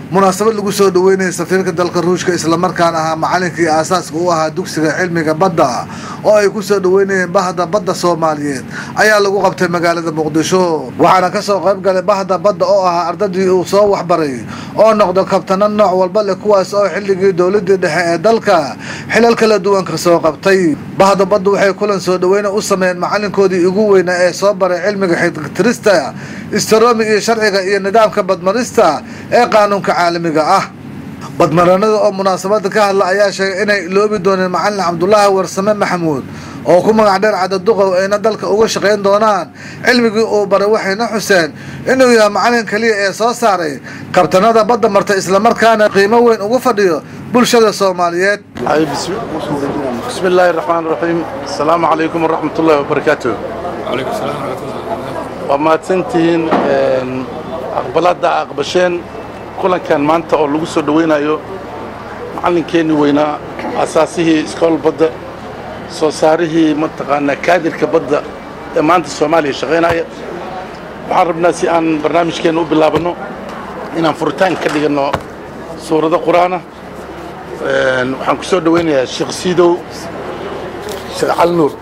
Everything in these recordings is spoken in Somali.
munaasabad lagu soo dhaweynaya safiirka dalka ruushka islamarkaana ahaa macalinkii aasaaska u ahaa dugsiga cilmiga badda oo ay ku soo dhaweynayeen bahda badda soomaaliyeed ayaa lagu qabtay magaalada muqdisho waxaana kasoo qayb galay bahda badda oo ahaa ardadii uu soo waxbaray oo noqdo kabtano nooc walba leh kuwaas oo xilligii dowladii dhexe ee dalka xilal kala duwan kasoo qabtay bahda badda waxay kulan soo dhaweyna u sameeyeen macalinkoodii ugu weynaa ee soo baray cilmiga xigtirista istaromi iyo sharciga iyo nidaamka badmarista ee qaanuunka caalamiga ah badmaranada oo munaasabada ka hadla ayaa sheegay inay iloobi dooneen macalin cabdulaahi warsame maxamuud oo ku magac dheer cadaduqow ayna dalka uga shaqayn doonaan cilmigii uu baray waxayna xuseen inuu yahay macalin keliya ee soo saaray kabtanada badda marta islamarkaana qiimo weyn ugu fadhiyo bulshada soomaaliyeed بسم الله الرحمن الرحيم السلام عليكم ورحمة الله وبركاته عليكم السلام ورحمة الله وبركاته وما تنتهين أقبلات أقبشين كل كان مانتا أو لغو دوينا يو معلن كيني وينا أساسه إسكول بدا سوساره منطقة كادر كبدا مانتا الصومالي شغينا waxaan rabnaa si aan barnaamijkeena u bilaabano inaan furitaan ka dhigano suurado qur-aana waxaan ku soo dhaweynayaa sheekh siidow sheekh cali nuur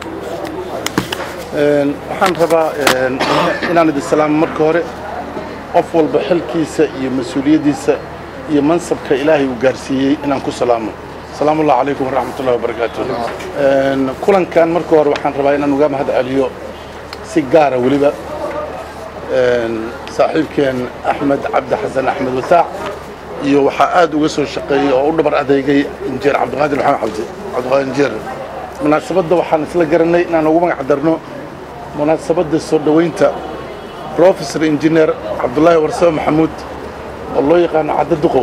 waxaan rabaa inaan idin salaamo marka hore qof walba xilkiisa iyo mas-uuliyaddiisa iyo mansabka ilaahay uu gaarsiiyey inaan ku salaamo asalaamu allah calaykum waraxmat ullahi wabarakaatu kulankan marka hore waxaan rabaa inaan uga mahad celiyo si gaara weliba saaxiibkeen axmed cabdi xasan axmed wataac iyo waxaa aad uga soo shaqeeyey oo u dhabar adeegay injeer cabdiqaadir maxamed cabdi cabdiqaadir injeer munaasabadda waxaan isla garanay inaan ugu magac darno munaasabadda soo dhoweynta professor engineer cabdulaahi warsame maxamuud oo loo yaqaano cadda duqow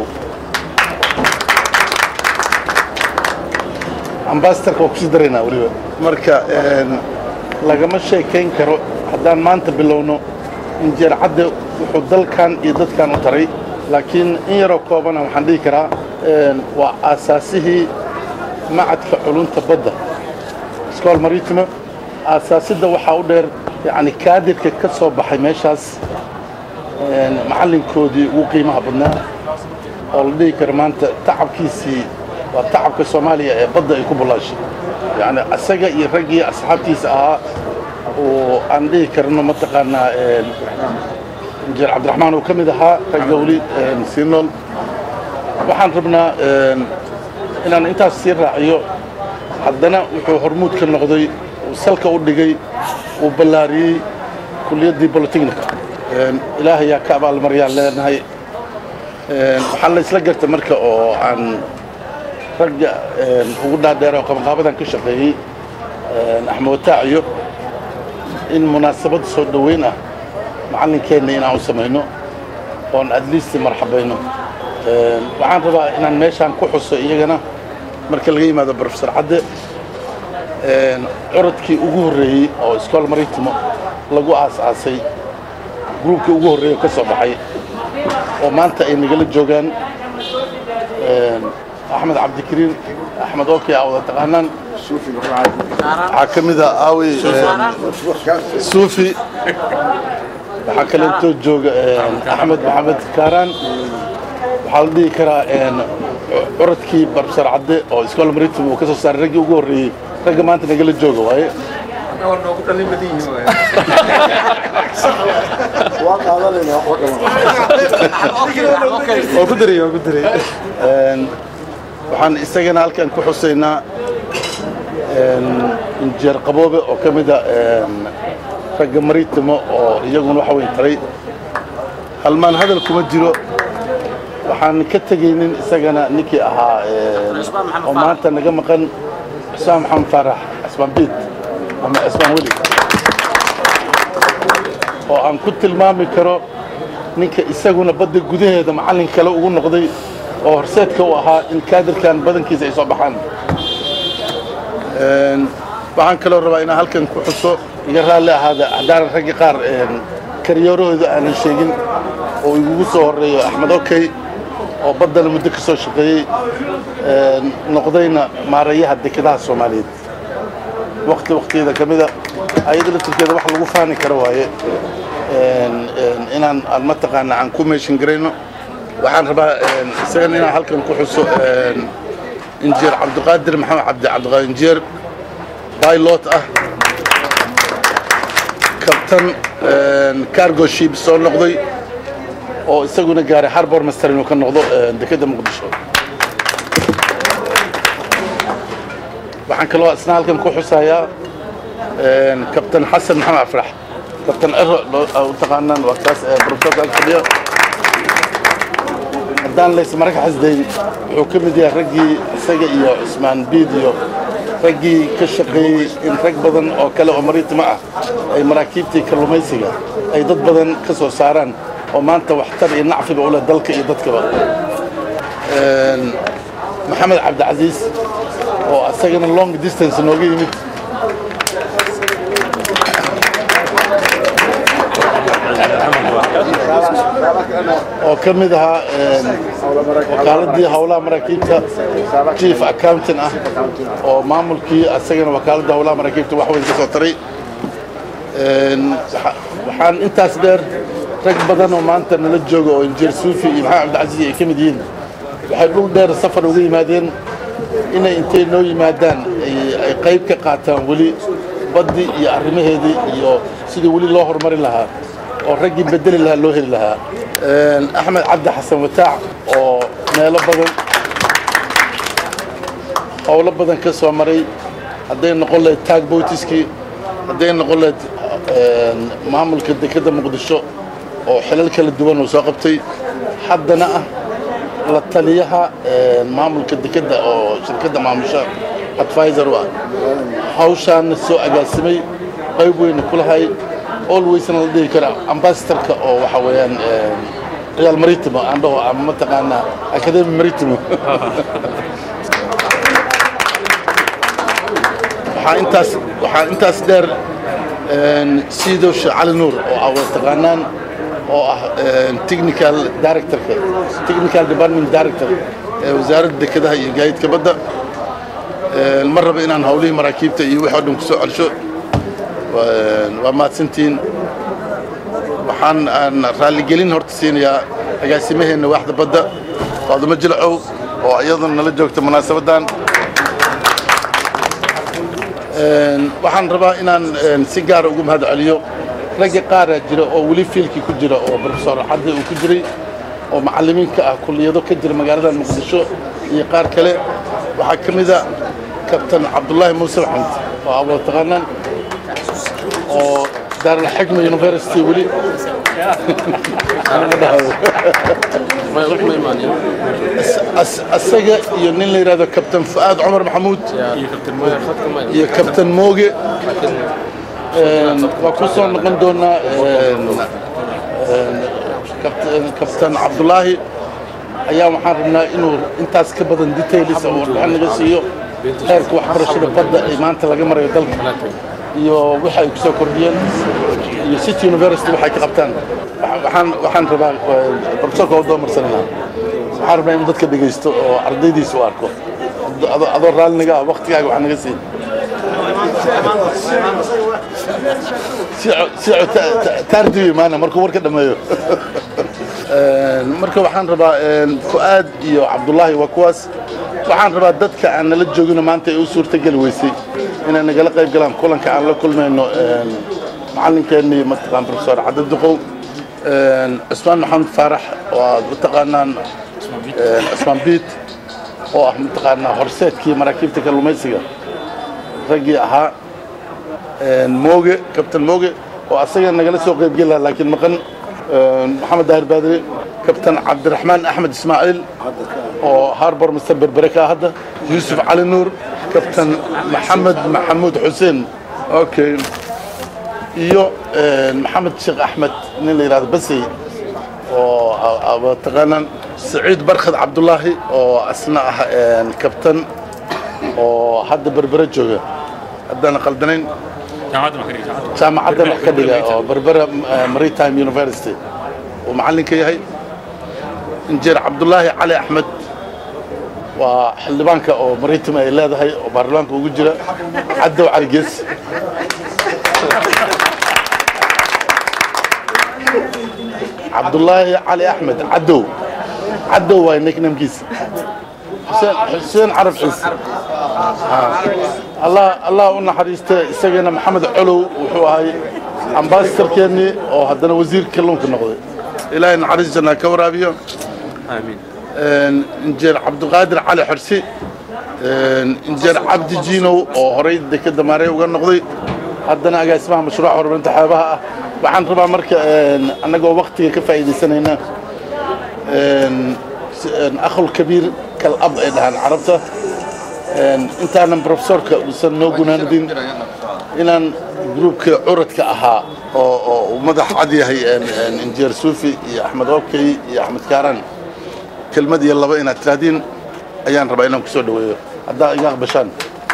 ambassadorka waa kusii daraynaa weliba marka lagama sheekayn karo haddaan maanta bilowno injeer cadde wuxuu dalkan iyo dadkan u taray laakiin in yaroo koobana waxaan dhihi karaa waa aasaasihii macadka culunta badda scool maritimo aasaasidda waxaa u dheer yani kaadirka ka soo baxay meeshaas macallinkoodii ugu qiimaha badnaa oo la dhihi karo maanta tacabkiisii waa tacabka soomaaliya ee badda ay ku bullaashay yani isaga iyo raggii asxaabtiisa ahaa oo aan dhihi karno mataqaanaa injeer cabdiraxmaan uu ka mid ahaa ragga weli sii nool waxaan rabnaa inaan intaas sii raaciyo haddana wuxuu hormuud ka noqday uu salka u dhigay uu ballaariyey kuliyaddii bolotechnica ilaahay yaa ka abaalmaryaan leenahay waxaa la isla garta marka oo aan ragga ugu dhaadheer oo qabanqaabadan ka shaqeeyey axmed wataaciyo in munaasabad soo dhoweyn ah macallinkeenna inaan u samayno oon adliisti marxabayno waxaan rabaa inaan meeshaan ku xuso iyagana marka laga yimaado brofesor cadde curadkii ugu horreeyey oo scool maritimo lagu aas-aasay gruubkii ugu horreeyey oo ka soo baxay oo maanta ay nagala joogaan axmed cabdikariin axmed oki aa wada taqaanaan waxaa ka mid a aawi suufi waxaa kaleetoo jooga axmed maxamed kaaraan waxaa la dhihi karaa curadkii barbsar cadde oo iskool maritim uu ka soo saaray raggii ugu horreeyey ragga maanta nagala jooga waaye waxaan isagana halkan ku xusaynaa injeer qaboobe oo ka mid a ragga maritimo oo iyaguna waxa weyn taray halmaan hadal kuma jiro waxaan ka tegaynin isagana ninkii ahaa oo maanta naga maqan cismaan maxamed faarax cismaan biid ama cismaan weli oo aan ku tilmaami karo ninka isaguna badda gudaheeda macallin kale ugu noqday oo horseedka u ahaa in kaadirkan badankiisa ay soo baxaan waxaan kaloo rabaa inaan halkan ku xuso iga raalli ahaada haddaanan ragga qaar karyoorahooda aanan sheegin oo igugu soo horreeyo axmed okey oo baddana muddo ka soo shaqeeyey noqdayna maarayaha dekedaha soomaaliyeed waqti waqtiyada ka mida ayada laftirkeeda wax lagu faani karo waaye inaan aan mataqaana aan ku meeshin garayno waxaan rabaa isagana inaan halkan ku xuso injineer cabdiqaadir maxamed cabdi cabdiqaadir injineer pilot ah kabtan cargo ship soo noqday oo isaguna gaaray harbor master inuu ka noqdo dekedda muqdisho waxaan kaloo isna halkan ku xusayaa kabtan xasan maxamed afrax kabtan cero u taqaanaan waa kaas profesorka ag fadhiya haddaan lays maraka xasdayn wuxuu ka mid yahay raggii isaga iyo cusmaan biid iyo raggii ka shaqeeyey in rag badan oo kale oo mariitimo ah ay maraakiibtii kalluumaysiga ay dad badan ka soo saaraan oo maanta waxtar iyo nacfiba u leh dalka iyo dadkaba maxamed cabdicasiis oo asagana long distance nooga yimid oo ka mid ahaa wakaaladii howlaha maraakiibta chief accountant ah oo maamulkii asagana wakaaladda howlaha maraakiibta wax weyn ka soo taray waxaan intaas dheer rag badan oo maanta nala jooga oo injineer suufi iyo maxamed cabdicasiis ay ka mid yihiin waxay dhul dheer safar uga yimaadeen inay intay noo yimaadaan ay qayb ka qaataan weli baddii iyo arrimaheedii iyo sidii weli loo horumarin lahaa oo raggii bedeli lahaa loo heli lahaa axmed cabdi xasan wataac oo meelo badan howlo badan ka soo maray hadday noqon lahayd taag boytiskii hadday noqon lahayd maamulka dekedda muqdisho oo xilal kala duwan uu soo qabtay haddana ah la taliyaha maamulka dekedda oo shirkadda maamusha advisor u ah hawshaana soo agaasimay qayb weyna ku lahay alwaysna la dhihi kara ambasadorka oo waxa weeyaan real maritimo aan dhaho ama mataqaanaa academy maritimo waxaa intaas waxaa intaas dheer siidosh cali nuur oo ah waa taqaanaan oo ah technical directorka technical department director ee wasaaradda dekedaha iyo gaadiidka badda ma raba inaan hawlihii maraakiibta iyo wixii oo dhan kusoo celsho waa mahadsantihiin waxaan aan raalligelin horta siinayaa agaasimaheenna waaxda badda faadumo jilcow oo iyaduna nala joogta munaasabaddan waxaan rabaa inaan si gaara ugu mahad celiyo ragga qaaraa jira oo weli fiilkii ku jira oo profesor cadde uu ku jiray oo macallimiinka ah kulliyado ka jira magaalada muqdisho iyo qaar kale waxaa ka mida kabtan cabdullaahi muuse maxamed oo ablo taqaanaan oo daaralxikma university weli asaga iyo nin la yidhahdo kabtan fu'aad cumar maxamuud iyo kabtan mooge waa ku soo noqon doonaa kabtan cabdulaahi ayaa waxaan rabnaa inuu intaas ka badan detailis oo warbixin naga siiyo heerka waxbarashada badda ay maanta laga marayo dalka iyo waxa ay ku soo kordhiyeen iyo city university waxay ka qabtaan waxaan waxaan rabaa profesorka oo doomarsanana waxaan rabnaa inuu dadka dhegaysto oo ardaydiisa u arko adoo raalinaga ah waktigaaga wax naga siin taardibi maana markuu warka dhammeeyo marka waxaan rabaa fu'aad iyo cabdullaahi waa kuwaas waxaan rabaa dadka aan nala joogino maanta ay u suurtageli weysay inay nagala qayb galaan kulanka aan la kulmayno macallinkeennii mataqaan profesor cadde duqow cusmaan maxamed faarax oo aad u taqaanaan cusmaan biit oo ah mataqaanaa horseedkii maraakiibta kalluumaysiga raggii ahaa mooge kabtan mooge oo asaga nagala soo qaybgeli lahaa laakiin maqan maxamed daahir baadire kabtan cabdiraxmaan axmed ismaaciil oo harbor mister berbere ka hadda yuusuf cali nuur kabtan maxamed maxamuud xuseen okay iyo maxamed sheekh axmed nin la yidhahdo basey oo taqaanaan saciid barkhad cabdulaahi oo asna ah kabtan oo hadda berbere jooga haddaan qaldanayn jaamacaddan wax ka dhiga oo berbera maritime university uu macallinka yahay injineer cabdulaahi cali axmed waa xildhibaanka oo maritime ay leedahay oo baarlamaanka ugu jira caddow cali gees cabdulaahi cali axmed caddow caddow waay nicknamekiisa xuseen xuseen carab ciise allah allah u naxariista isagana maxamed colow wuxuu ahay ambasadorkeennii oo haddana wasiirka kalluunka noqday ilaahay naxariis jannaa ka waraabiyo injeer cabdiqaadir cali xorsi injeer cabdi jiinow oo horay dekeda maarey uga noqday haddana agaasimaha mashruuca horumarinta xeebaha ah waxaan rabaa marka annagoo waktiga ka faa'iidaysanayna akhul kabiir kal ab ay dhahaan carabta intaanan profesorka uusan noo gunaanadin inaan gruubka curadka ahaa oo oo uu madax cad yahay injeer suufi iyo axmed okey iyo axmed kaaran kelmad iyo laba inaad tiraahdiin ayaan rabaa inaan kusoo dhaweeyo haddaa iga aqbashaan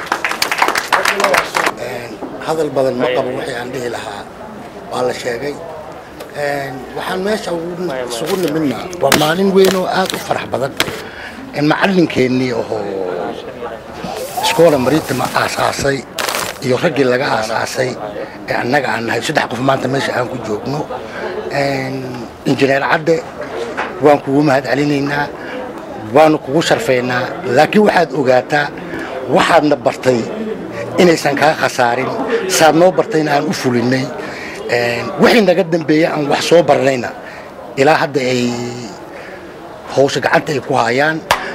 hadal badan ma qabo wixii aan dhihi lahaa waa la sheegay waxaan meesha isugu nimidna waa maalin weyn oo aad u farax badan macallinkeennii oo iskoola maritima aasaasay iyo raggii laga aasaasay ee annaga aan nahay saddex qof maanta meesha aan ku joogno injineer cadde waan kugu mahad celinaynaa waanu kugu sharfaynaa laakiin waxaad ogaataa waxaadna bartay inaysan kaa khasaarin saad noo bartayna aan u fulinnay wixii naga dambeeya aan wax soo barnayna ilaa hadda ay hawsha gacanta ay ku hayaan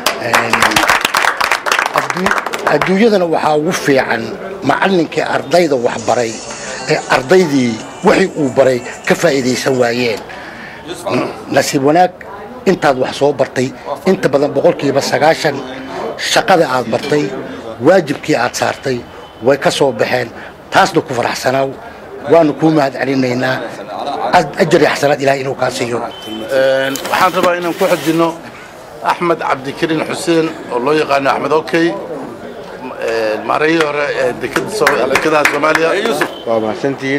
adduunyadana waxaa ugu fiican macallinkii ardayda wax baray ee ardaydii wixii uu baray ka faa'iidaysan waayeen nasiib wanaag intaad wax soo bartay inta badan boqolkiiba sagaashan shaqada aad bartay waajibkii aad saartay way ka soo baxeen taasna ku faraxsanaaw waanu kuu mahad celinaynaa ajar iyo xasanaad ilahay inuu kaa siiyo waxaan rabaa inaan ku xojinno axmed cabdikariin xuseen oo loo yaqaano axmed okey maarayihii hore ee dekadaha soomaaliya waa mahadsantihiin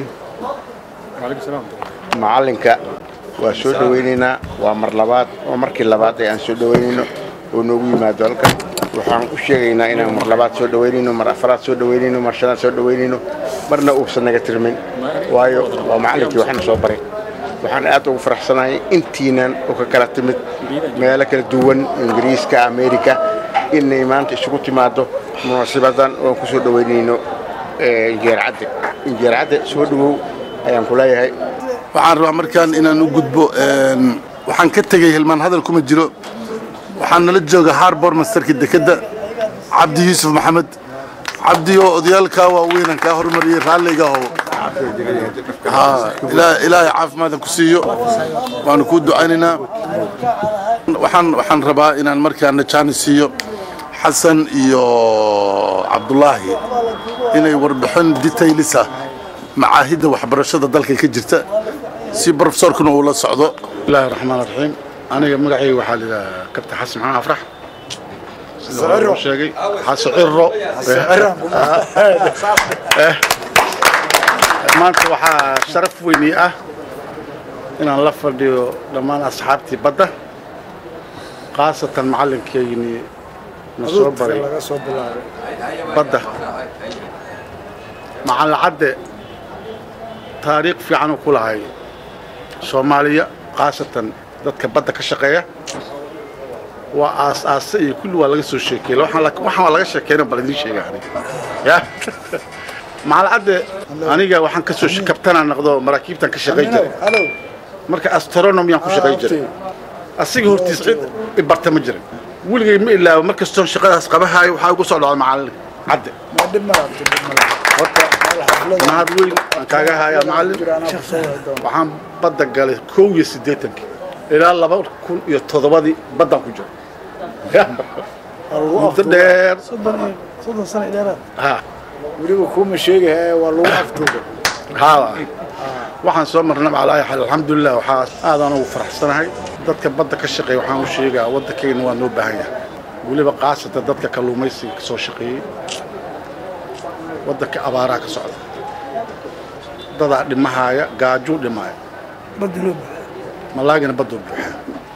macallinka waa soo dhowaynaynaa waa mar labaad oo markii labaad ee aan soo dhowaynayno oo noogu yimaado halkan waxaan u sheegaynaa inaan mar labaad soo dhowaynayno mar afaraad soo dhowaynayno mar shanaad soo dhowaynayno marna uusan naga tirmin waayo waa macallinkii waxna soo baray waxaan aad ugu faraxsanahay intiinan oo ka kala timid meelo kala duwan ingiriiska amerika inay maanta isugu timaado munaasibadan oo aan ku soo dhowaynayno injeer cadde injeer cadde soo dhowow ayaan ku leeyahay waxaan rabaa markaan inaan u gudbo waxaan ka tegey hilmaan hadal kuma jiro waxaan nala jooga harbor masterka dekedda cabdi yuusuf maxamed cabdi oo odayaalkaa waaweynaan kaa hormariyey raalliga oo ilaahay caafimaadka ku siiyo waanu kuu ducaynaynaa waxaan waxaan rabaa inaan markaana jaani siiyo xasan iyo cabdulaahi inay warbixin detailisa macaahidda waxbarashada dalka ka jirta si brofesorkuna uu la socdo bismillahi raxmaan raxiim aniga magacayga waxaa layidhaha kabta xasan maxamed afrax sida hore uu sheegay xasan ciro maanta waxaa sharaf weyni ah inaan la fadhiyo dhammaan asxaabtii badda khaasatan macallinkeygii na soo baray badda macallin cadde taariikh fiican uu ku lahay soomaaliya khaasatan dadka badda ka shaqeeya waa aas aase iyo kulli waa laga soo sheekeeyey waxaan waa laga sheekeyna bal idiin sheega aniga ya macallin cadde aniga waxaan ka soo kabtanaa noqdo maraakiibtan ka shaqey jiray marka astronomyaan ku shaqey jiray asiga hortiis cid ibarta ma jirin weligay ma ilaabo mar kastoon shaqadaas qabahayo waxaa ugu soo dhacda macallin cadde horta mahad weyn aan kaaga hayaa macallin waxaan badda galay kow iyo siddeetankii ilaa laba kun iyo toddobadii baddaan ku jiro muddo dheer soddon sano dheeraad ha weliba kuma sheegaya waa lagu aftuuga haa waxaan soo marnay calaa xal alxamdulilah waxaa aadaan ugu faraxsanahay dadka badda ka shaqeeya waxaan u sheegaa waddankayna waa noo baahan yahay weliba qaasatan dadka kalluumaysiga ka soo shaqeeyey waddanka abaaraa ka socda dadaa dhimahaaya gaajuu dhimaaya badda loo baahay malaagina badduu buuxaa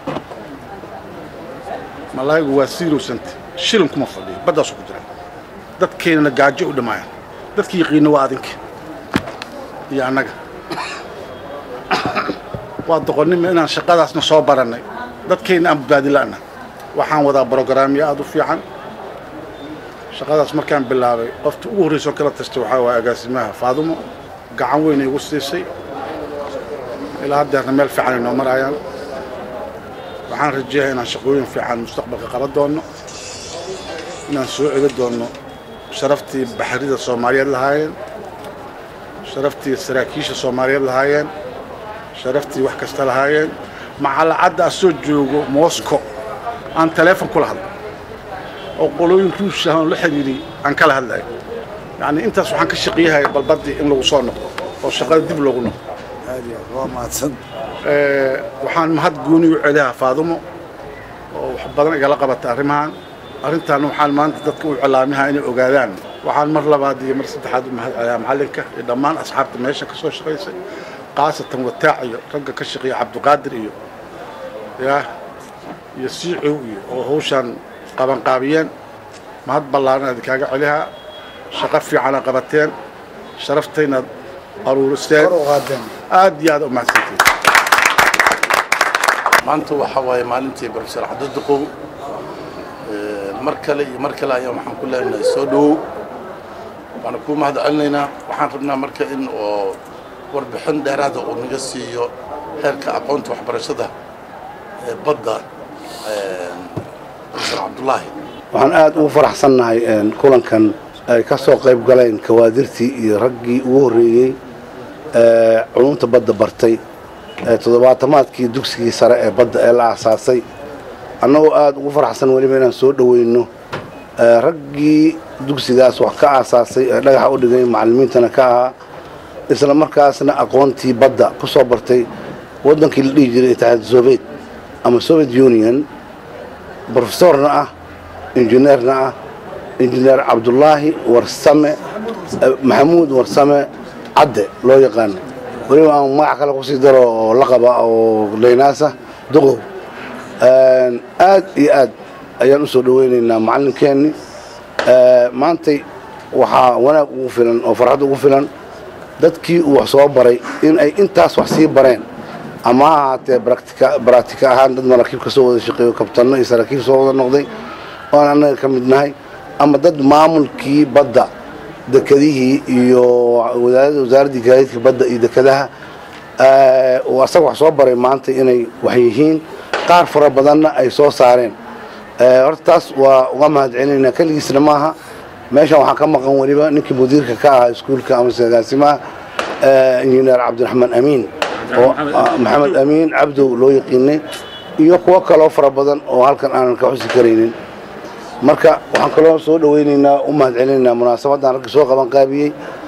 malaayigu waa zero cent shilin kuma fadhiyo baddaasu ku jira dadkeynana gaajo u dhimaayaan dadki yaqiina waa adinka iyo annaga waa doqonnima inaan shaqadaasna soo barannay dadkayna aan badbaadin la'na waxaan wadaa brogaraamyo aada u fiican shaqadaas markaan bilaabay qofta ugu horreyso kala tastay waxaa waaya agaasimaha faadumo gacan weyn igu siisay ilaa haddeerna meel fiican ay noo marayaan waxaan rajeeyaa inaan shaqooyin fiican mustaqbalka qaban doonno inaan soo celi doonno sharaftii baxrida soomaaliyeed lahaayeen sharaftii saraakiisha soomaaliyeed lahaayeen sharaftii wax kasta lahaayeen macalacadda asoo joogo moscow aan taleefon kula hadlo oo qolooyin ruush ah oon la xidhiidhi aan kala hadlayo yacni intaas waxaan ka shaqeeyahaya balbaddii in lagu soo noqdo oo shaqada dib loogu noqdo aad iyo aad waa mahadsan waxaan mahad gooni u celiyaa faadumo oo wax badan igala qabata arrimahan arrintaana waxaan maanta dadka u cilaamihaa inay ogaadaan waxaan mar labaad iyo mar saddexaad u mahad celiyaa macallinka iyo dhammaan asxaabta meesha ka soo shaqaysay khaasatan wataac iyo ragga ka shaqeeya cabdiqaadir iyo yaa iyo siicow iyo oo hawshaan qabanqaabiyeen mahad ballaaran idinkaaga celihaa shaqo fiicana qabateen sharaftaynaad aruuriseen kor u qaadeen aad iyo aad u mahadsantiin maanta waxaa waaye maalintii profesor cabdiduqow mar kale iyo mar kale ayaa waxaan ku leenahay soo dhowow waana kuu mahad celinaynaa waxaan rabnaa marka in oo warbixin dheeraada uu naga siiyo heerka aqoonta waxbarashada ee badda profesor cabdullaahi waxaan aad ugu faraxsannahay kulankan ay ka soo qayb galeen kawaadirtii iyo raggii ugu horreeyey ee culumta badda bartay ee toddobaatamaadkii dugsigii sare ee badda ee la aasaasay annagoo aad ugu faraxsan weliba inaan soo dhoweyno raggii dugsigaas wax ka aasaasay ee dhagaxa u dhigay macallimiintana ka ahaa isla markaasna aqoontii badda ku soo bartay waddankii la dhihi jiray itixaad soviet ama soviet union brofesorna ah injineerna ah injineer cabdulaahi warsame maxamuud warsame cadde loo yaqaano weliba aan magac kale kusii daro oo la qaba oo leynaasa duqow aad iyo aad ayaan u soo dhoweynaynaa macallinkeenni maantay waxaa wanaag ugu filan oo farxad ugu filan dadkii uu wax soo baray in ay intaas wax sii bareen ama ha ahaatee baraatika ahaan dad maraakiib ka soo wada shaqeeyo kabtanno iyo saraakiib soo wada noqday oan annaga ka mid nahay ama dad maamulkii badda dekedihii iyo wasaaraddii gaadiidka badda iyo dekadaha uu asaga wax soo baray maanta inay wax yihiin qaar fara badanna ay soo saareen horta taas waa uga mahad celinaynaa keligiisna maaha meeshan waxaa ka maqan weliba ninkii mudiirka ka ahaa iskuulka ama agaasimaha injineer cabdiraxmaan amiin oo maxamed amiin cabdow loo yaqiinay iyo kuwo kaloo fara badan oo halkan aanan ka xusi karaynin marka waxaan kaloo soo dhoweynaynaa u mahad celinaynaa munaasabaddan ragga soo qaban qaabiyey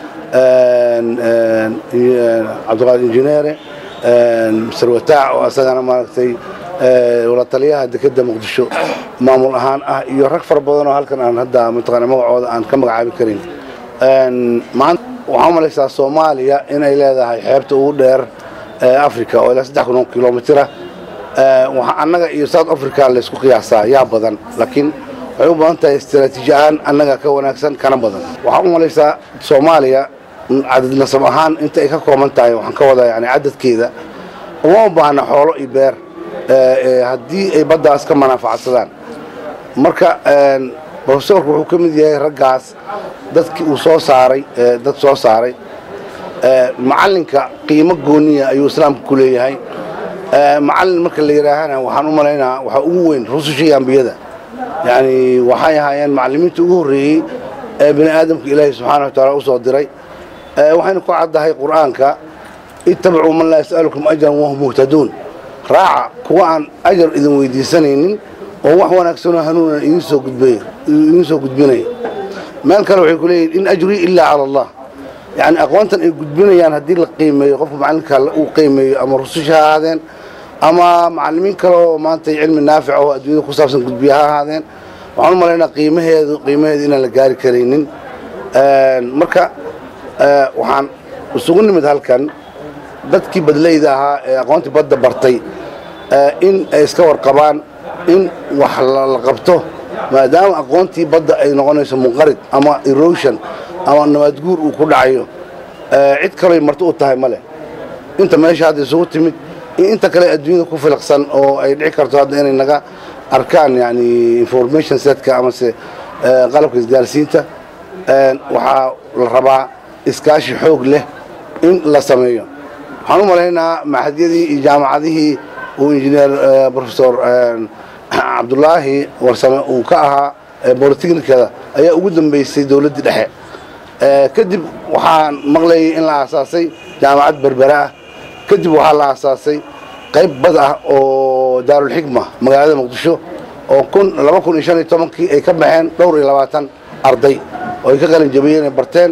cabdiqaadir injineere mr wataac oo asagana maaragtay wala taliyaha dekedda muqdisho maamul ahaan ah iyo rag fara badan oo halkan aan hadda mataqaana magacooda aan ka magacaabi karin maanta waxaa u malaysaa soomaaliya inay leedahay xeebta ugu dheer ee africa oo ilaa saddex kun oo kilomitira waxaa annaga iyo south africa laysku qiyaasaa yaa badan laakiin waxay u badan tahay istaraatiiji ahaan annaga ka wanaagsan kana badan waxaa u malaysaa soomaaliya cadad nasab ahaan inta ay ka kooban tahay waxaan ka wadaa yani cadadkeeda uma u baahna xoolo iyo beer haddii ay baddaas ka manaafacadsadaan marka brofesorku wuxuu ka mid yahay raggaas dadkii uu soo saaray dad soo saaray macallinka qiimo gooniya ayuu islaamka ku leeyahay macallin marka la yidhaahana waxaan u malaynaa waxaa ugu weyn rusushii ambiyada yani waxay ahaayeen macallimiinta ugu horreeyey ee bini aadamka ilaahay subxaana wa taala u soo diray waxaynu ku caddahay qur'aanka ittabicuu man laa yas'alukum ajran wahum muhtaduun raaca kuwa aan ajar idin weydiisanaynin oo wax wanaagsanoo hanuunan idiin soo gudbay idiin soo gudbinaya meel kale waxay ku leeyihin in ajrii ilaa cala allah yacni aqoontan ay gudbinayaan haddii la qiimeeyo qofka macallinka uu qiimeeyo ama rususha ha ahaadeen ama macallimiin kale oo maanta cilmi naafic oo adduunyada ku saabsan gudbiya ha ahaadeen waxaan u malaynaa qiimaheedu qiimaheedu inaan la gaari karaynin marka waxaan isugu nimid halkan dadkii badleyda ahaa ee aqoontii badda bartay in ay iska warqabaan in wax la qabto maadaama aqoontii badda ay noqonayso munqarid ama erosion ama nabaadguur uu ku dhacayo cid kaloy marti u tahay ma leh inta meesha hadda isugu timid in inta kale adduunyada ku filiqsan oo ay dhici karto hadda inay naga arkaan yani information setka amase qalabka isgaarsiinta waxaa la rabaa iskaashi xoog leh in la sameeyo waxaan u malaynaa maxadyadii iyo jaamacadihii uu injineer professor cabdulaahi warsame uu ka ahaa bolitechnikada ayaa ugu dambeysay dowladdii dhexe kadib waxaan maqlayay in la aasaasay jaamacad berbera ah kadib waxaa la aasaasay qayb bad ah oo daarulxikma magaalada muqdisho oo kun laba kun iyo shan iyo tobankii ay ka baxeen dhowr iyo labaatan arday oo ay ka qalin jabiyeen ay barteen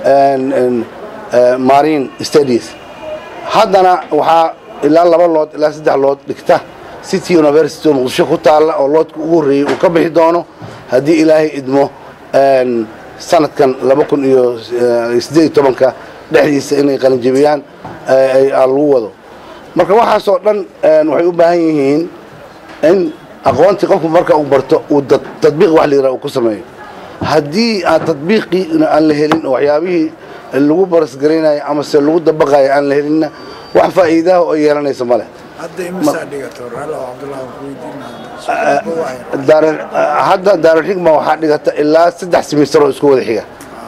marine studies haddana waxaa ilaa laba lood ilaa saddex lood dhigta city university oo muqdisho ku taalla oo loodka ugu horreeyey uu ka bixi doono haddii ilaahay idmo sanadkan laba kun iyo siddeed iyo tobanka dhexdiisa inay qalinjabiyaan lagu wado marka waxaasoo dhan waxay u baahan yihiin in aqoontii qofku marka uu barto uu tadbiiq wax la yidhaha uu ku sameeyo haddii aan tadbiiqii aan la helin oo waxyaabihii lagu barasgaraynayo amase lagu dabaqayo aan la helinna wax faa'iidaha oo yeelanaysa ma leh hadda imisaa dhigato raallo cabdullahi ku weydiinaa hadda daarulxikma waxaa dhigata ilaa saddex simister oo isku wada xiga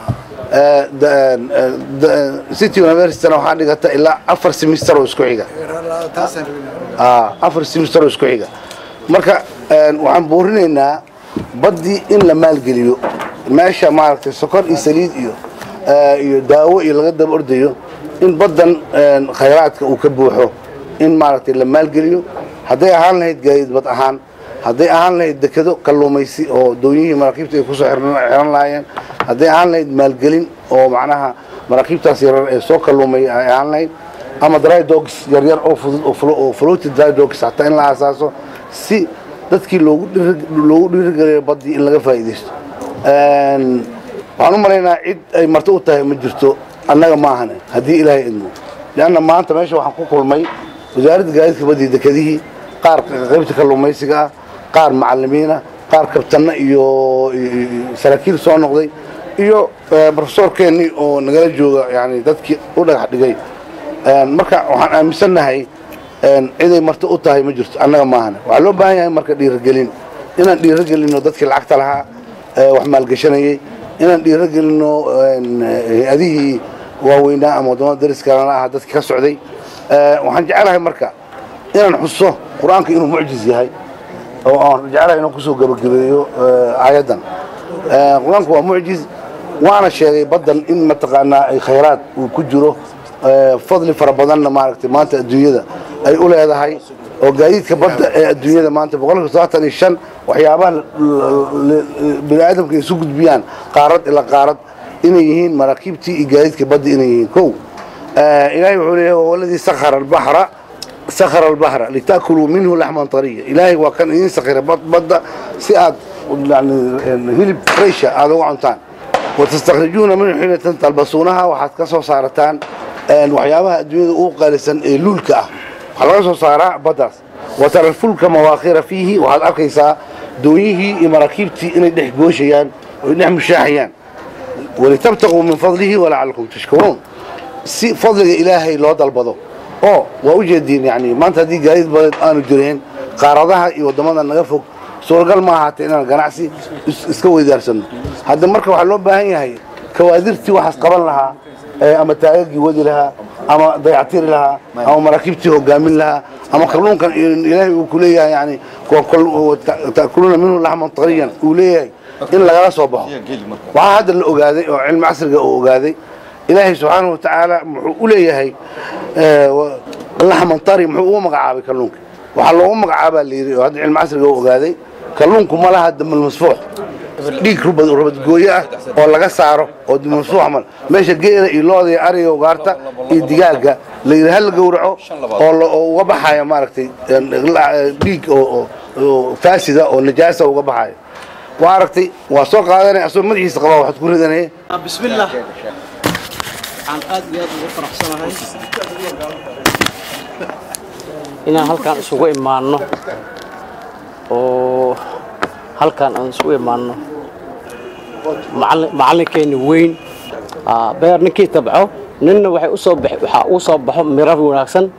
city universityna waxaa dhigata ilaa afar simister oo isku xiga taasaan rabin afar simister oo isku xiga marka waxaan buurinaynaa baddii in la maalgeliyo meesha maaragtay sokor iyo saliid iyo iyo daawo iyo laga daba ordayo in baddan khayraadka uu ka buuxo in maaragtay la maalgeliyo hadday ahaan lahayd gaadiid bad ahaan hadday ahaan lahayd dekedo kalluumaysi oo doonyihii maraakiibta ay kusoo xiran lahaayeen hadday ahaan lahayd maalgelin oo macnaha maraakiibtaas yarar ee soo kalluumay ay ahaan lahayd ama dry dogs yaryar oo fudud oo floated dry dogs hataa in la aasaaso si dadkii loogu loogu dhiirigeliyo baddii in laga faa'iidaysto waxaan u malaynaa cid ay marto u tahay ma jirto annaga maahane haddii ilaahay idmo leanna maanta meesha waxaan ku kulmay wasaaradda gaadiidka badii dekedihii qaar qaybta kalluumaysiga ah qaar macalimiina qaar kabtanna iyo saraakiil soo noqday iyo profesorkeennii oo nagala jooga yani dadkii u dhagax dhigay marka waxaan aaminsannahay ciday marto u tahay ma jirto annaga maahane waxaa loo baahan yahay marka dhiiragelin inaan dhiiragelinno dadkii lacagta lahaa wax maalgashanayey inaan dhiiragelinno hay-adihii waaweynaa ama waddamada dariskalana ah dadkii ka socday waxaan jecelahay marka inaan xuso qur-aanka inuu mucjiz yahay oo aan jecelahay inaan kusoo gebagabeeyo aayaddan qur-aanku waa mucjiz waana sheegay baddan in mataqaanaa ay khayraad uu ku jiro fadli fara badanna maaragtay maanta adduunyada ay u leedahay oo gaadiidka badda ee adduunyada maanta boqolkiiba todobaatan iyo shan waxyaabaha bini aadamka isu gudbiyaan qaarad ilaa qaarad inay yihiin maraakiibtii iyo gaadiidka badda inay yihiin kow ilaahay wuxuu leeyahay waladii sakhara albahra sakhara albahra litaakuluu minhu laxman tariya ilaahay waa kan idiin sakhira badda si aad yani hilib fresha aad uga cuntaan watastakhrijuuna minhu xiinatan talbasuunaha waxaad ka soo saarataan waxyaabaha adduunyada ugu qaalisan ee luulka ah waxaa laga soo saaraa baddaas watara alfulka mawaakhira fiihi waxaad arkaysaa doonyihii iyo maraakiibtii inay dhex gooshayaan oy dhex mushaaxayaan walitabtaquu min fadlihi walacalakum tashkuruun si fadliga ilaahay loo dalbado oo waa u jeediin yani maanta haddii gaadiid badeed aanu jireen qaaradaha iyo waddamada naga fog suuragal ma ahaatee inaan ganacsi iska weydaarsano hadda marka waxaa loo baahan yahay kawaadirtii waxaas qaban lahaa ama taagagii wadi lahaa ama dayactiri lahaa ama maraakiibtii hogaamin lahaa ama kalluunkan ilaahay uu ku leeyahay yani ta'kuluuna minhu laxman tariyan uu leeyahay in lagala soo baxo waxaa hadda la ogaaday oo cilmi casriga uu ogaaday ilaahay subxaanahu watacaala muxuu u leeyahay laxman tari muxuu ugu magacaabay kalluunka waxaa loogu magacaabaa la yidhi oo hadda cilmi casriga uu ogaaday kalluunku ma laha damal masfuux dhiig rubadgooyo ah oo laga saaro oo masfuux mal meesha geela iyo looda iyo ariga ugaarta iyo digaaga la yidhi hal gowraco oo uga baxaya maaragtay dhiig oo faasida oo najaasa uga baxayo waa aragtay waa soo qaadanaya asagoo madaxiisa qabaa waxaad ku ridanaya بسم الله عن aad iyo aad ugu faraxsanahay inaan halkaan isugu imaanno oo halkaan aan isugu imaanno macallin- macallinkeenni weyn aa, beer ninkii tabco ninna waxay u soo bax waxaa uu soo baxo mirar wanaagsan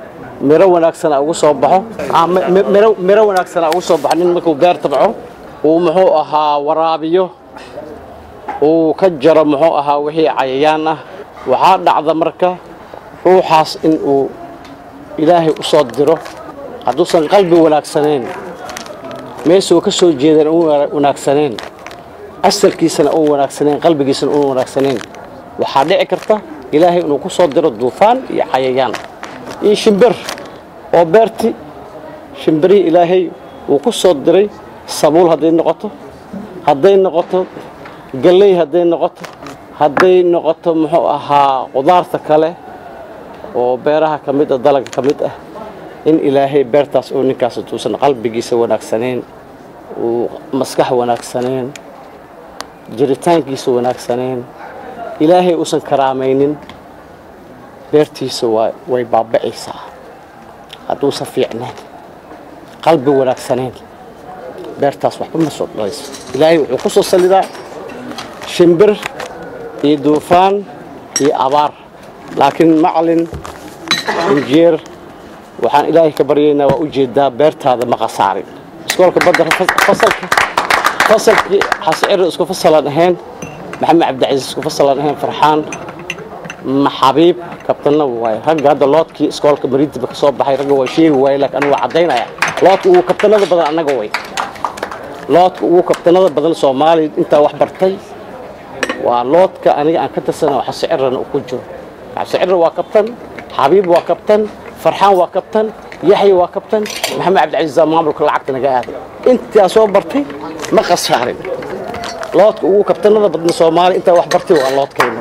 miro wanaagsana ugu soo baxo ah, mi- mi- miro miro wanaagsana ugu soo baxo nin markuu beer tabco uu muxuu ahaa waraabiyo uu ka jaro muxuu ahaa wixii cayayaan ah waxaa dhacda marka ruuxaas in uu ilaahay u soo diro hadduusan qalbi wanaagsanayn meesuu ka soo jeedan u wanaagsanayn asalkiisana u wanaagsanayn qalbigiisana u wanaagsanayn waxaa dhici karta ilaahay inuu ku soo diro duufaan iyo cayayaan iyo shimbir oo beerti shimbirihii ilaahay uu ku soo diray sabuul hadday noqoto hadday noqoto galley hadday noqoto hadday noqoto muxuu ahaa qudaarta kale oo beeraha ka mid ah dalaga ka mid ah in ilaahay beertaas oo ninkaas tuusan qalbigiisa wanaagsanayn uu maskax wanaagsanayn jiritaankiisa wanaagsanayn ilaahay uusan karaamaynin beertiisa waa way baaba'aysaa hadduusan fiicnayn qalbi wanaagsanayn beertaas waxba ma soo dhalayso ilaahay wuxuu ku soo salidaa shimbir iyo duufaan iyo abaar laakiin macalin injeer waxaan ilaahay ka baryaynaa waa ujeedaa beertaada ma khasaarin iskoolka badda fasalka fasalkii xasciro isku fasalaan ahayn maxamed cabdicasiis isku fasalaan ahayn farxaan maxabiib kabtanna waaye ragga hadda loodkii iskoolka mariintiba ka soo baxay ragga waa sheegi waaye laakiin anigu waa caddaynaya loodka ugu kabtanada badan annaga way loodka ugu kabtanada badan soomaaliya intaa wax bartay waa loodka aniga aan ka tirsana oo xascirana uu ku jiro xasciro waa kabtan xabiib waa kabtan farxaan waa kabtan yaxya waa kabtan maxamed cabdicasiis aa maamulka lacagta naga aaday intaa soo bartay ma khasaarin loodka ugu kabtanada badan soomaaliya intaa wax bartay waa loodkayna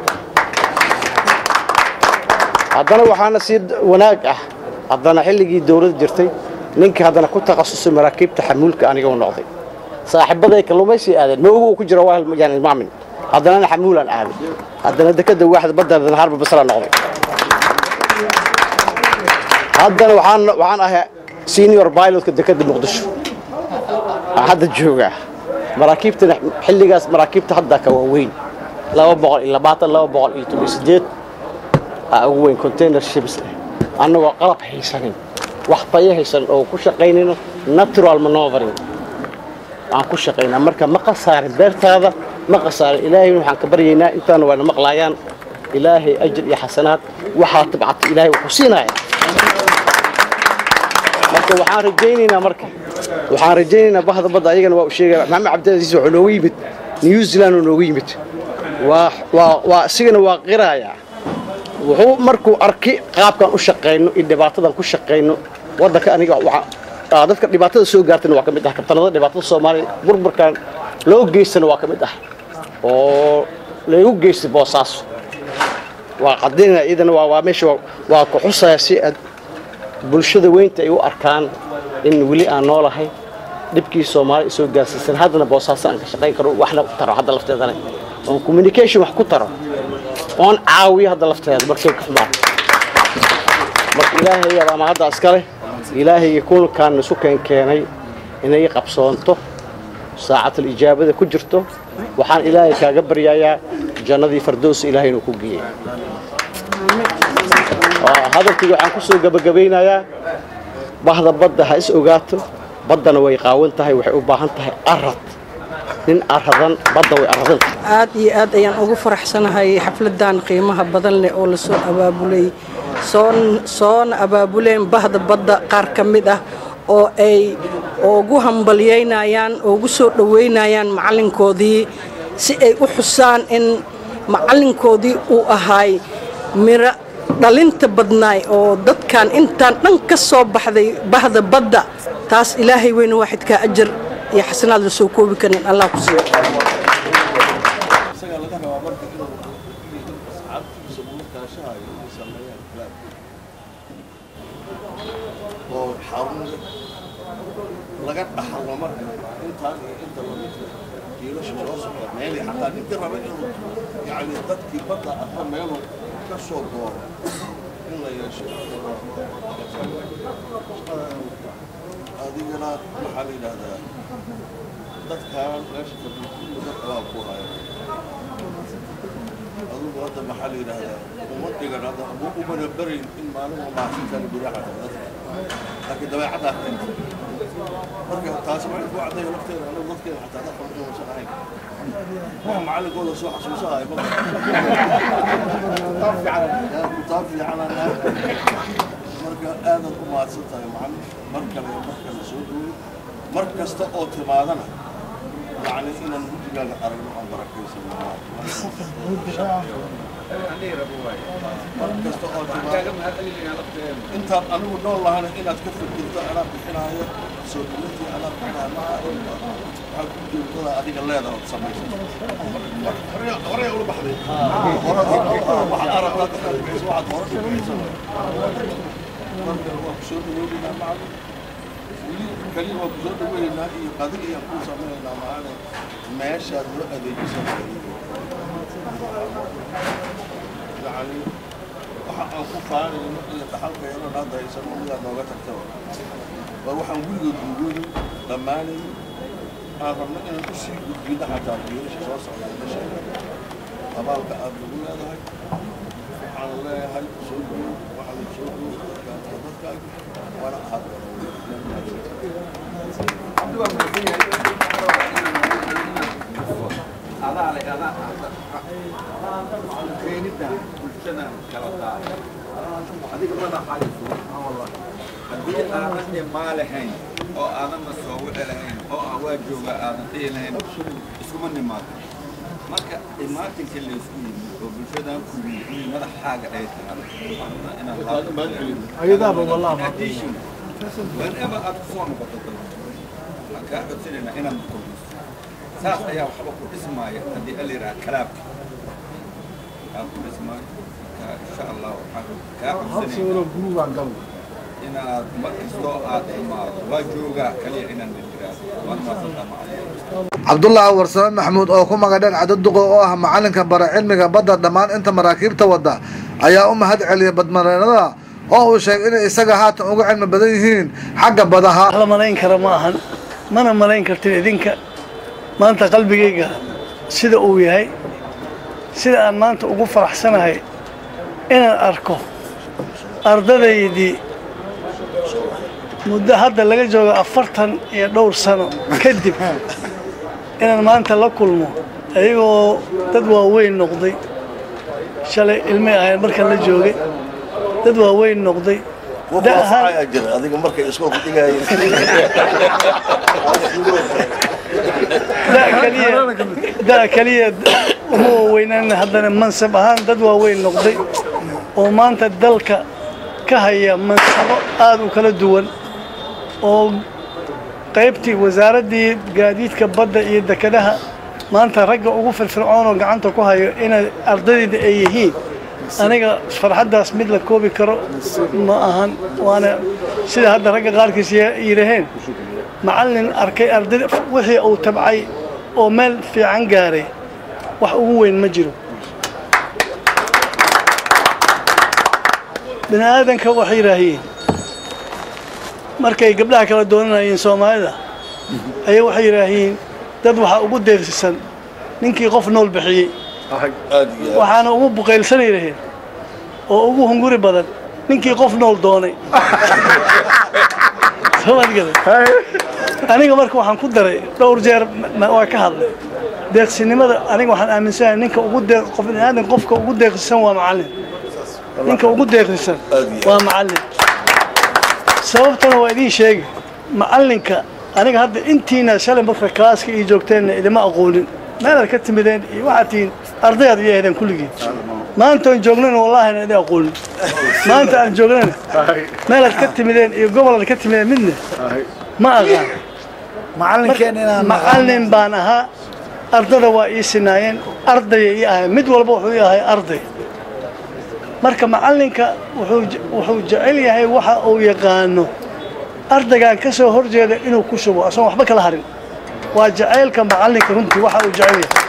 haddana waxaana sii wanaag ah haddana xilligii dowladda jirtay ninkii haddana ku takhasusay maraakiibta xamuulka aniga u noqday saaxiibaday kalluumaysii aadeen ma ogu uu ku jira waa yani maamin haddana ana xamuulaan aaday haddana dekada waaxda badda harba basra noqday haddana waxaan waxaan ahay senior pilotka dekada muqdisho aan hadda joogaa maraakiibtana xilligaas maraakiibta hadda ka waaweyn laba boqol iyo labaatan laba boqol iyo toban iyo sideed aa ugu weyn container ships leh annagoo qalab haysanin wax tayo haysan oo ku shaqaynayno natural manovering aan ku shaqaynaa marka ma khasaarin beertaada ma khasaarin ilaahay waxaan ka baryaynaa intaana waana maqlaayaan ilaahay ajir iyo xasanaad waxaa tabcata ilaahay wuxuu siinaya marka waxaan rajaynaynaa marka waxaan rajaynaynaa bahda badda ayagana waa u sheegaya maxamed cabdilcasiis wuxuu noogu yimid new zealand uu noogu yimid waa waa waa isigana waa qiraaya wuxuu markuu arki qaabkan u shaqayno iyo dhibaatadan ku shaqayno waddanka aniga waxaa dadka dhibaatada soo gaartana waa ka mid ah kabtanada dhibaatada soomaaliya burburkan loo geystana waa ka mid ah oo lagu geystay boosaaso waa qadinaya iyadana waa waa meesha waa ku xusaya si aad bulshada weynta ay u arkaan in weli aan noolahay dhibkii soomaaliya soo gaarsiisan haddana boosaaso aan ka shaqayn karo waxna ku taro hadda lafteedana oon communication wax ku taro oon caawiyo hadda lafteeda markay ka xumaato marka ilaahay ama hadda iskale ilaahay kulankan isu keen keenay inay qabsoonto saacatul ijaabada ku jirto waxaan ilaahay kaaga baryayaa jannadii fardoos ilaahay inuu ku geeyey hadalkii waxaan ku soo gabagabaynayaa bahda badda ha is ogaato baddana way qaawan tahay waxay u baahan tahay arad nin aradan badda way aradan tahay aad iyo aad ayaan ugu faraxsanahay xafladan qiimaha badan leh oo lasoo abaabulay soon soona abaabuleen bahda badda qaar ka mid ah oo ay ugu hambalyaynayaan oo ugu soo dhoweynayaan macallinkoodii si ay u xusaan in macallinkoodii uu ahaay miro dhalinta badnaay oo dadkan intaan dhan ka soo baxday bahda badda taas ilaahay weyne waaxidkaa ajar iyo xasanaad la soo koobi karin allah ku siiyo oo xarun laga dhaxlo marka intaan iyo inta lamidka jiilasha soo socda meelii xataa ninkii raba inuu yani dadkii badda arka meeluu ka soo dooro in la yeesho adigana maxaa la yidhahdaa dadkaan meesha fadhiyo kulli dad abaal ku haya adugu hadda maxaa la yidhaahdaa uma dhigan hadda umana berayn in maalin waa mahadsantaana guryaha dadka laakiin dabeecaddaa keenta marka taasi waxay ku caddayo lafteeda anagu dadkeeda xataa dad qaldan uusan ahayn wax macallinkooda soo xasuusahay ma kutaab fiicanaan marka aadaad u mahadsan tahay macallin mar kale mar kale soo dhowey mar kasta oo timaadana يعني إن المنتج على عن بركة انت انا نقول الله انا ان تكفل كنت انا بحنايه سوريتي انا بحنايه ما حكون كذا اديك الله هذا تسميه وريا وريا اقول بحدي واحد ارى واحد ورا kaliya waa kusoo dhaweynaa iyo qadig ayaan kuu samaynaynaa maana meeshaad loo adeejisan yani waxa aan ku faanayno iyo dhaxalkayno hadda haysano midaad nooga tagta war waxaan gurigood gurgoodu dhammaanayn aan rabno inaan u sii gudbino xataa biilasha soo socda meesha abaalka aad nagu leedahay waxaan leeyahay soo dhawow waxa la soo dhawow dadka dadkaaga waana ahaad adiga madaxaysu haddii aadan dhimaa lahayn oo aadanna soo wici lahayn oo aan waa jooga aadan dhihi lahayn iskuma nimaado marka imaatinka laysku yimid oo bulshadan ku yimid in madaxaaga ay tahay whenever aad ku soo noqoto dalka waxaan kaa codsanaynaa inaad kordhiso saas ayaa waxba ku dhismaaya haddii ala yidhaha kalaabka aa ku dhismaayo marka insha allah waxaan kaa codsanaynaa inaad mar kastoo aad imaado waa joogaa kaliya inaan nidiraado waan maasantaa macalin cabdullaahi warsame maxamuud oo ku magadheen cadaduqo oo ah macalinka bara cilmiga badda dhammaan inta maraakiibta wadda ayaa u mahad celiyay badmareenada oo uu sheegay inay isaga haatan uga cilmi badan yihiin xagga badaha la malayn kara ma ahan mana malayn kartin idinka maanta qalbigayga sida uu yahay sida aan maanta ugu faraxsanahay inaan arko ardadaydii muddo hadda laga joogo afartan iyo dhowr sano kadib inaan maanta la kulmo ayagoo dad waaweyn noqday shalay ilmay ahayn markan la joogay dad waaweyn noqday jira adiga markay iskoolku dhigayeen da keliya uma waaweynaan haddana mansab ahaan dad waaweyn noqday oo maanta dalka ka haya mansabo aada u kala duwan oo qaybtii wasaaraddii gaadiidka badda iyo dekedaha maanta ragga ugu firfircoon oo gacanta ku hayo inay ardayda ay yihiin aniga farxaddaas mid la koobi karo ma ahan waana sida hadda ragga qaarkiis yidhaheen macallin arkay ardayda wixii uu tabcay oo meel fiican gaaray wax ugu weyn ma jiro bini aadanka waxay yidhaahiin markay gabdhaha kala doonanayeen soomaalida ayay waxay yidhaahiin dad waxaa ugu deeqsisan ninkii qof nool bixiyey waxaana ugu buqaylsanay laheen oo ugu hunguri badan ninkii qof nool doonay aniga marka waxaan ku daray dhowr jeer waa ka hadlay deeqsinimada aniga waxaan aaminsanahay ninka ugu deeq qof aadan qofka ugu deeqsisan waa macallin ninka ugu deeqsisan waa macallin sababtana waa idiin sheegi macallinka aniga hadda intiina shalay marka klaaska iyo joogteenna idima aqoonin meelaad ka timideen iyo waxaad tihiin ardayaad iyo ahdeen kulligiin maanta aan joognana wallaahi aan idin aqoonin maanta aan joognana meelaad ka timideen iyo gobolaad ka timideen midna ma aqaan macallin baan ahaa ardada waa ii sinaayeen ardaya ii ahay mid walba wuxuu ii ahay arday marka macallinka wuxuu jecel yahay waxa uu yaqaano ardaygaan ka soo horjeeda inuu ku shubo asoon waxba kala harin waa jacaylka macallinka runtii waxa uu jecel yahay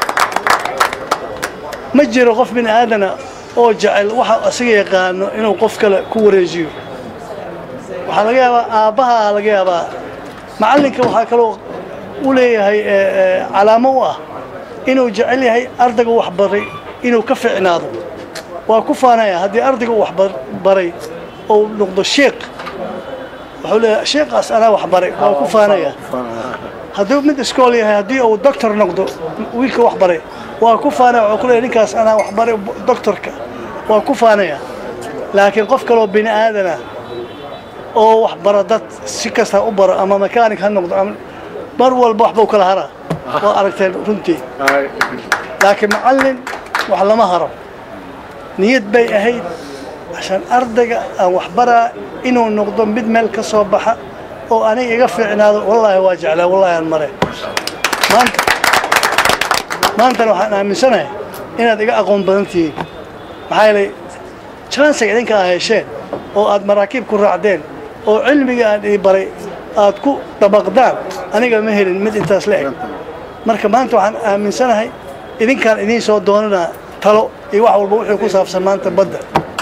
ma jiro qof bini aadana oo jecel waxa asiga yaqaano inuu qof kale ku wareejiyo waxaa laga yaabaa aabbaha laga yaabaa macallinka waxaa kaloo u leeyahay calaamo u ah inuu jecel yahay ardayga wax baray inuu ka ficnaado waa ku faanaya haddii ardayga uu wax baray oo noqdo sheekh wuxuu leeyahay sheekhaas anaa wax baray waa ku faanaya hadduu mid iskool yahay haddii uu doctor noqdo wiilka wax baray waa ku faanaya wuxuu ku leeyahay ninkaas anaa wax baray doctorka waa ku faanaya laakiin qof kaloo bini aadana oo wax bara dad si kasta u baro ama mechanic ha noqdo ama mar walba waxbuu kala haraa waa aragteen runtii laakiin macallin wax lama haro niyad bay ahayd عشان أردق أو أحبرها إنه نقدم مد مال كصباحة أو أنا يقفل عناد والله واجع له والله المرة ما أنت ما أنت لو أنا من سنة إن هذا أقوم بنتي محايلي كان سيدين كهاي شيء أو أد مراكب كل رعدين أو علمي قاعد يبري أد كو طبقدان أنا قال مهر مد أنت أسلحك marka maanta waxaan aaminsanahay idinkaan idiin soo doonana talo iyo wax walba wuxuu ku saabsan maanta badda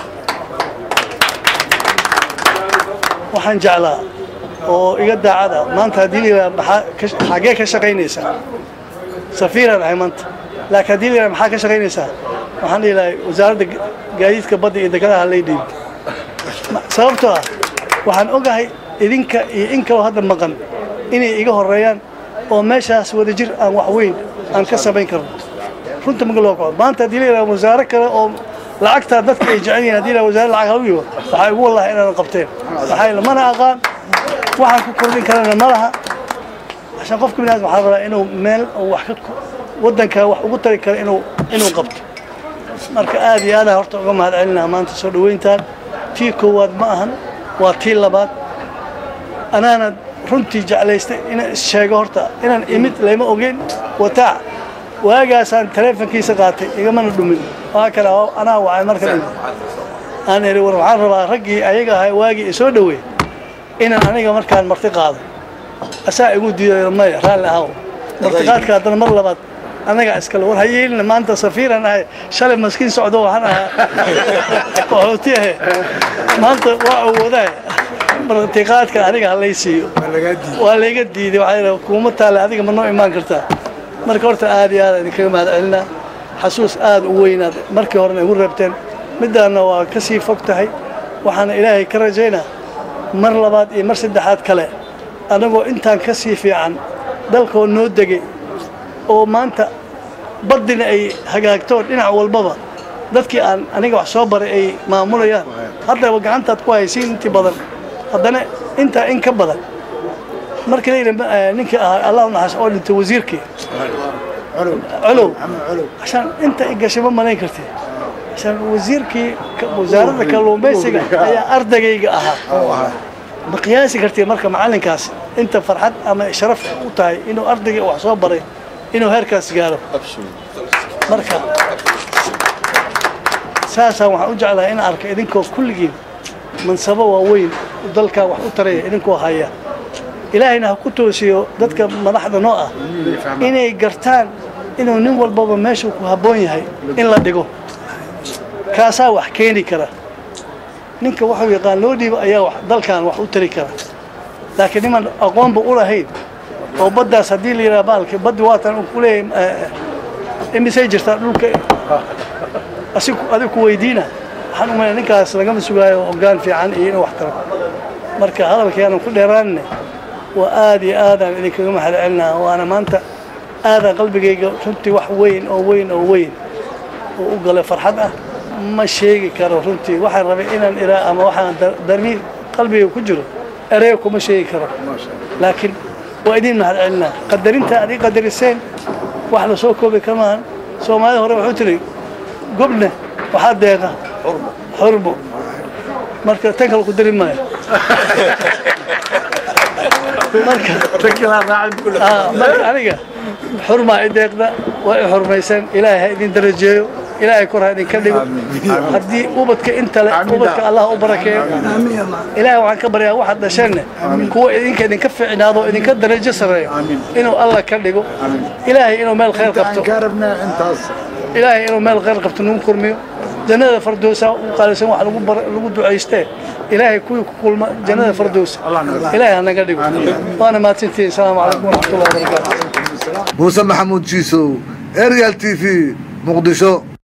waxaan jeclaa oo iga daacada maanta haddii layidhaha maxaa xagee ka shaqaynaysaa safiiraan ahay maanta laakiin haddii layidhaha maxaa ka shaqaynaysaa waxaan dhihi lahay wasaaradda gaadiidka badda iyo dekedaha lay dhiib sababtoo ah waxaan ogahay idinka iyo in kaloo hadda maqan inay iga horeeyaan oo meeshaas wada jir aan wax weyn aan ka samayn karno runta maga loo kaco maanta haddii layidhaha wasaare kale oo lacagtaa dadka ay jecel yihiin haddii la wasaare lacag halu yigo waxaa igu wallahi inaanan qabteen maxaa yeele mana aqaan waxaan ku kordhin karana ma laha عشان qofka bini aadam waxaa rabaa inuu meel wax ka waddanka wax ugu tari karo inuu inuu qabto marka aad iyo aadaan horta uga mahad celinaa maanta soo dhoweyntaan tii koowaad ma ahan waa tii labaad anaana runtii jeclaystay inaan is-sheego horta inaan imid layma ogeyn wataac waagaasaan taleefonkiisa qaatay igamana dhumin waa kale anaa wacay marka dhimi aan iri war waxaan rabaa raggii ayaga ahaa waagii isoo dhoweey inaan aniga markaan marti qaado asaa igu diiday maya raalli ahaw martiqaadka haddana mar labaad anaga iskale war hayeelina maanta safiiran ahay shalay maskiin socdo waxaan ahaa qaxooti ahe maanta waa awoodahay martiqaadka aniga halay siiyo waa layga diiday waxaa kuuma taale adiga ma noo imaan kartaa marka horta aad iyo aad idinkaga mahad celinaa xasuus aad u weynaad markii horena igu reebteen middaana waa ka sii fog tahay waxaana ilaahay ka rajaynaa mar labaad iyo mar saddexaad kale annagoo intaan ka sii fiican dalkoo noo degay oo maanta baddina ay hagaagto dhinac walbaba dadkii aan aniga wax soo baray ay maamulayaan haddaba gacantaad ku haysiin intii badan haddana intaa in ka badan markii layidhi ninkii ahaa allah u naxas oo dhintay wasiirkii colow عشان انت gashay ma malayn kartid عشان wasiirkii wasaaradda kalluumaysiga ayaa ardagayga ahaa ma qiyaasi kartid marka macalinkaas inta farxad ama sharaf u tahay inuu ardayga wax soo baray inuu heerkaas gaaro marka saasaan waxaan u jeclahay in arka idinkoo kulligiin mansabo waaweyn dalkaa wax u taraya idinkoo haya ilaahayna ha ku toosiyo dadka madaxda noo ah inay gartaan inuu nin walbaba meeshuu ku habboon yahay in la dhigo kaasaa wax keeni kara ninka waxuu yaqaan loo dhiibo ayaa wax dalkan wax u tari kara laakiin niman aqoonba u lahayn oo baddaas haddii la yidhaha baalki baddi waatan uu ku leeyahay imisay jirtaa dhulka asi adiga ku weydiina waxaan umalaya ninkaas lagama sugaayo hoggaan fiican iyo inuu wax taro marka hadalkeenan ku dheeraanne waa aad iyo aadaan idinkaga mahad celinaa waana maanta aadaan qalbigayga runtii wax weyn oo weyn oo weyn oo u galay farxad ah ma sheegi karo runtii waxaan rabay inaan iraa ama waxaan darmi qalbiga ku jiro erey kuma sheegi karo laakiin waa idin mahad celinaa qadarinta aad ii qadariseen wax la soo koobi kamaan soomaalida hore wuxuu tiri gobne waxaa deeqa xurmo marka tan kale ku dari maayo marka aniga xurmaa i deeqda waa i xurmaysan ilaahay ha idin darajeeyo ilaahay kor ha idinka dhigo haddii ubadka inta le ubadka allah u barakeeyo ilaahay waxaan ka baryaa waxaad dhasheenne kuwa idinka idinka fiicnaado idinka darajo sareeyo inuu allah ka dhigo ilaahay inuu meel khayr qabto ilaahay inuu meel khayr qabto nagu kurmiyo jannada fardoosa u qaalisan wax lagu lagu ducaystee ilaahay kuwii ku kulma jannada fardoosa ilaahay ha naga dhigo waana mahadsantihiin asalaamu calaykum waraxmatullahi wabarakaatu muuse maxamuud jiisow arial t v muqdisho